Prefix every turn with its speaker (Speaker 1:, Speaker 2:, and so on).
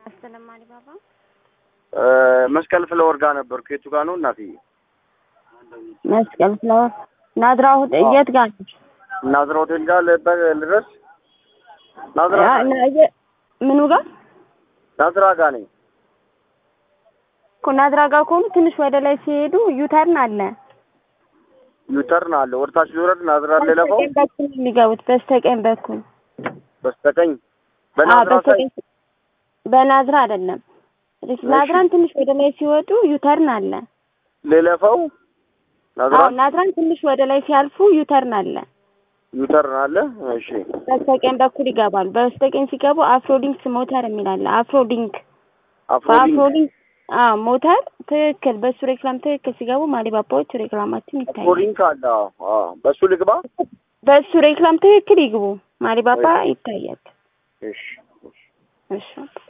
Speaker 1: ይስጥልኝ አሊባባ።
Speaker 2: መስቀል ፍለወር ጋር ነበርኩ። የቱ ጋር ነው እናትዬ?
Speaker 1: መስቀል ፍላወር ናዝራ ሆቴል የት ጋር ነሽ?
Speaker 2: ናዝራ ሆቴል ጋር ልበ- ልድረስ? ናዝራ
Speaker 1: ያ-
Speaker 2: ጋር ነኝ።
Speaker 1: ና- የ- ምኑ ጋር
Speaker 2: ናዝራ ጋር ነኝ።
Speaker 1: እኮ ናዝራ ጋር ከሆኑ ትንሽ ወደ ላይ ሲሄዱ ዩተርን አለ።
Speaker 2: ዩተርን አለ። ወደታች ሊወረድ ናዝራ ልለፈው
Speaker 1: በስተቀኝ በኩል ነው የሚገቡት። በስተቀኝ በኩል
Speaker 2: በስተቀኝ
Speaker 1: አዎ፣
Speaker 2: በናዝራ ሳይ
Speaker 1: በስተቀኝ በናዝራ አይደለም። ልክ ናዝራን ትንሽ ወደ ላይ ሲወጡ ዩተርን አለ።
Speaker 2: ልለፈው ናዝራ
Speaker 1: አዎ ናዝራን ትንሽ ወደ ላይ ሲያልፉ ዩተርን አለ።
Speaker 2: ዩተርን አለ። እሺ
Speaker 1: በስተቀኝ በኩል ይገባሉ። በስተቀኝ ሲገቡ አፍሮሊንክስ ሞተር የሚል አለ። አፍሮሊንክ
Speaker 2: አፍሮሊንክ
Speaker 1: በአፍሮሊንክ አዎ ሞተር ትክክል። በሱ ሬክላም ትክክል ሲገቡ ማሊባባዎች ሬክላማችን ይታያል።
Speaker 2: አፍሮሊንክ አለ። አዎ አዎ። በሱ ልግባ።
Speaker 1: በሱ ሬክላም ትክክል ይግቡ። ማሊባባ ይታያል።
Speaker 2: እሺ
Speaker 1: እሺ